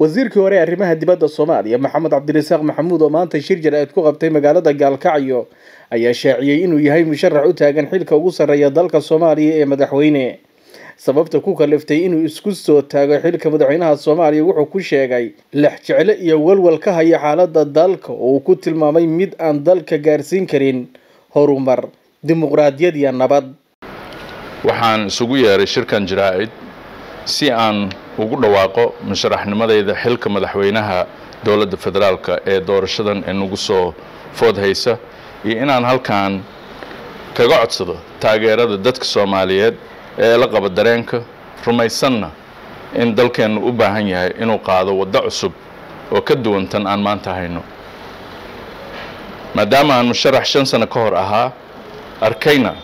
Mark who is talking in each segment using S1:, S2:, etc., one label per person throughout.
S1: wasiirkii hore ee arrimaha dibadda soomaaliya maxamed cabdirasaaq maxamuud oo maanta shir jaraa'id ku qabtay magaalada gaalkacyo ayaa shaaciyey inuu yahay musharax u taagan xilka ugu sarreeya dalka soomaaliya ee madaxweyne sababta ku kaliftay inuu isku soo taago xilka madaxweynaha soomaaliya wuxuu ku sheegay lex jecle iyo walwal ka haya xaalada dalka oo uu ku tilmaamay mid aan dalka gaarsiin karin horumar dimuqraadiyad iyo nabad
S2: waxaan isugu yeeray shirkan jaraa'id si aan ugu dhawaaqo musharaxnimadayda xilka madaxweynaha dowladda federaalka ee doorashadan ee nagu soo food haysa iyo inaan halkan kaga codsado taageerada dadka soomaaliyeed ee la qaba dareenka rumaysanna in dalkeennu u baahan yahay inuu qaado waddo cusub oo ka duwan tan aan maanta hayno maadaama aan musharax shan sano ka hor ahaa arkayna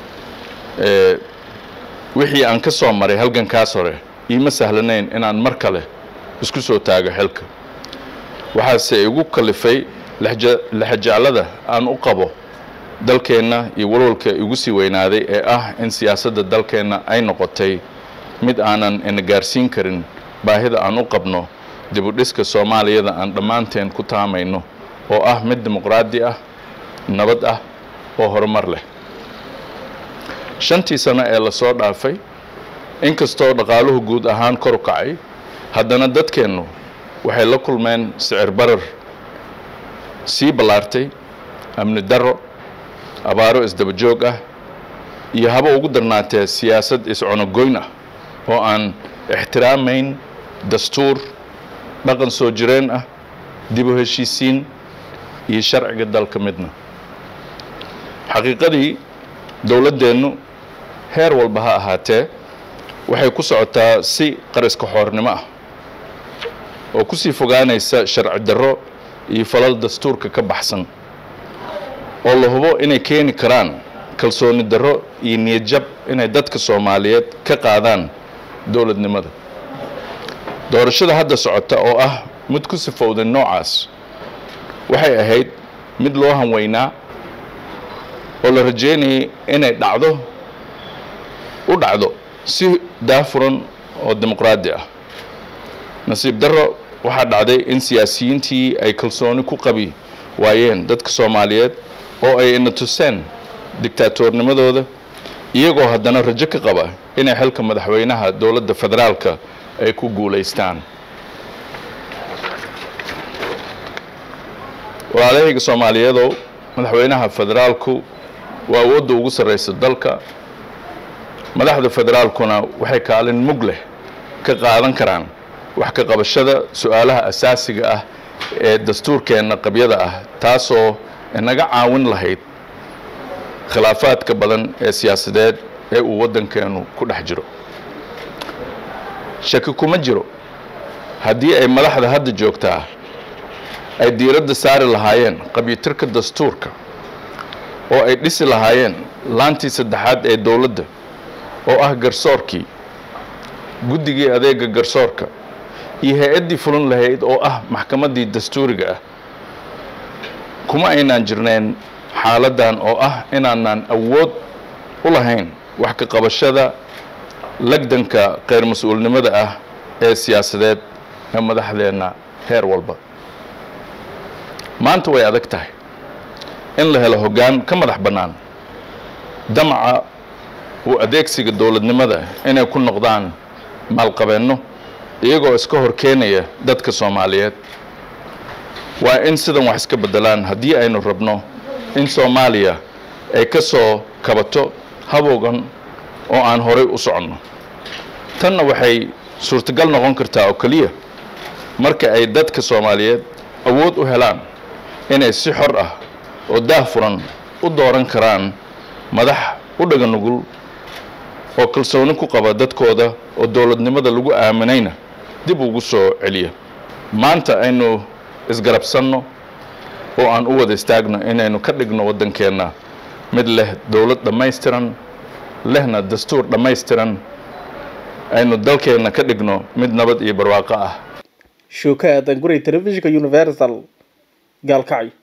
S2: wixii aan ka soo maray halgankaas hore iima sahlanayn inaan mar kale isku soo taago xilka waxaase igu kalifay lexjeclada aan u qabo dalkeenna iyo walwalka igu sii weynaaday ee ah in siyaasadda dalkeenna ay noqotay mid aanan ina gaarsiin karin baahida aan u qabno dibudhiska soomaaliyada aan dhammaanteen ku taamayno oo ah mid dimuqraadi ah nabad ah oo horumar leh shantii sano ee lasoo dhaafay inkastoo dhaqaaluhu guud ahaan kor u kacay haddana dadkeennu waxay la kulmeen sicir barar sii ballaartay amni darro abaaro isdaba joog ah iyo haba ugu darnaatee siyaasad is-cunogoyn ah oo aan ixtiraamayn dastuur dhaqan soo jireen ah dib u heshiisiin iyo sharciga dalka midna xaqiiqadii dowladdeennu heer walba ha ahaatee waxay ku socotaa si qariska xoornimo ah oo kusii fogaanaysa sharci darro iyo falal dastuurka ka baxsan oo la hubo inay keeni karaan kalsooni darro iyo niyadjab inay dadka soomaaliyeed ka qaadaan dowladnimada doorashada hadda socota oo ah mid ku sifowday noocaas waxay ahayd mid loo hanweynaa oo la rajeynayay inay dhacdo u dhacdo si daafuran oo dimuqraadi ah nasiib darro waxaa dhacday in siyaasiyiintii ay kalsooni ku qabi waayeen dadka soomaaliyeed oo ay ina tuseen dictaatoornimadooda iyagoo haddana rajo ka qaba inay xilka madaxweynaha dowladda federaalka ay ku guulaystaan walaalahayga soomaaliyeedow madaxweynaha federaalku waa awoodda ugu sarraysa dalka madaxda federaalkuna waxay kaalin mug leh ka qaadan karaan wax ka qabashada su-aalaha asaasiga ah ee dastuurkeenna qabyada ah taasoo inaga caawin lahayd khilaafaadka badan ee siyaasadeed ee uu waddankeennu ku dhex jiro shaki kuma jiro haddii ay madaxda hadda joogtaa ay diiradda saari lahaayeen qabyitirka dastuurka oo ay dhisi lahaayeen laantii saddexaad ee dowladda oo ah garsoorkii guddigii adeega garsoorka iyo hay-addii fulin lahayd oo ah maxkamaddii dastuuriga ah kuma aynaan jirnayn xaaladdan oo ah inaanaan awood u lahayn wax ka qabashada lagdanka kheyr mas-uulnimada ah ee siyaasadeed ee madaxdeenna heer walba maanta way adag tahay in la helo hoggaan ka madax bannaan damaca u adeegsiga dowladnimada inay ku noqdaan maalqabeenno iyagoo iska hor keenaya dadka soomaaliyeed waa in sidan wax iska beddelaan haddii aynu rabno in soomaaliya ay ka soo kabato habowgan oo aan horay u soconno tanna waxay suurtagal noqon kartaa oo keliya marka ay dadka soomaaliyeed awood u helaan inay si xor ah oo daahfuran u dooran karaan madax u dhaga nugul oo kalsooni ku qaba dadkooda oo dowladnimada lagu aaminayna dib ugu soo celiya maanta aynu isgarabsanno oo aan u wada istaagno inaynu ka dhigno waddankeenna mid leh dowlad dhammaystiran lehna dastuur dhammaystiran aynu dalkeenna ka dhigno mid nabad iyo barwaaqo ah
S1: shuuka aadan guray telefishinka universal gaalkacyo